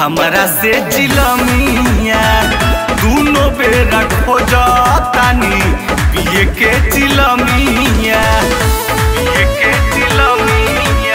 हमरा से चिलमिया दूनो बेरा खोजतानी पिए के चिलमिया पिए के चिलमिया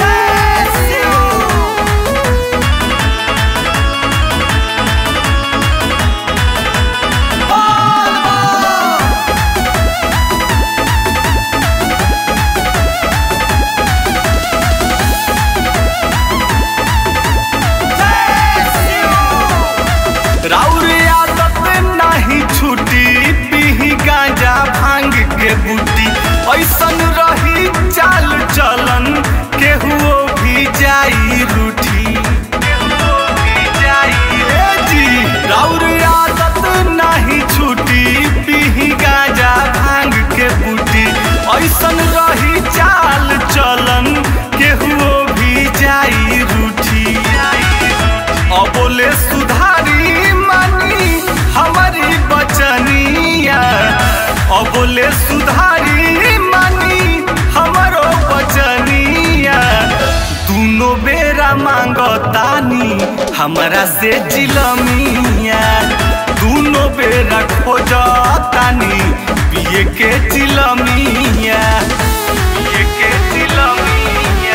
राउर आदत नहीं छुटी पीही गांजा भांग के बूटी ऐसन रही चाल चलन केहुओ भी जाई रूठी केहुओ भी जाई रे जी राउर आदत नहीं छुटी पीही गांजा भांग के बूटी ऐसन रही चाल चलन केहुओ भी जाई रूठी अबोले सुधारी मानी हमारी बचनिया अबोले सुधारी मानी हमारो बचनिया दूनो बेरा मांगतानी हमरा से चिलमिया दूनो बेरा खोजतानी पिए के चिलमिया पिए के चिलमिया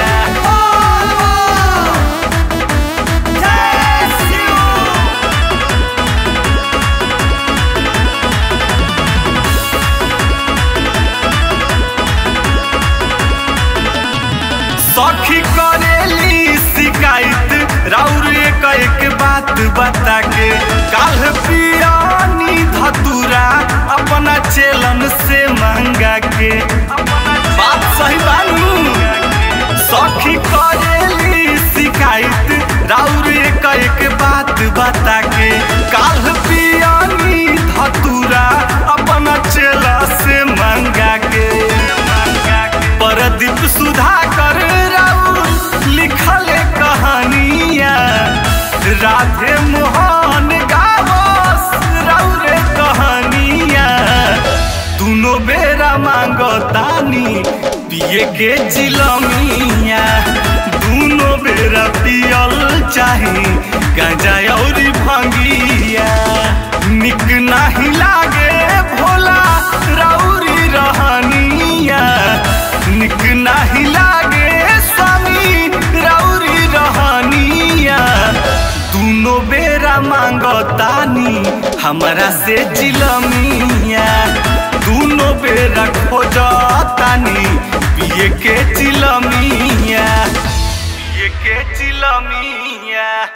सखी करेली शिकायत राउर एक एक बात बता के काल पियानी धतुरा अपना चेलन से महंगा के बात सही बानू सखी करेली शिकायत राउर एक एक बात बता के काल पियानी धतुरा अपना चेला से महंगा के परदीप सुधाकर राउर लिखल कहानिया राधे मोहन गावस राउर कहानिया दुनो बेरा मांगतानी पिए के जिलमिया दुनो बेरा पियल चाही गांजा और भंगिया निक नाही लागे भोला राउरी रहनिया निक नाही लागे स्वामी राउरी रहनिया दूनो बेरा मांगतानी हमरा से चिलमिया दूनो बेरा खोजतानी पिए के चिलमिया पिए के चिलमिया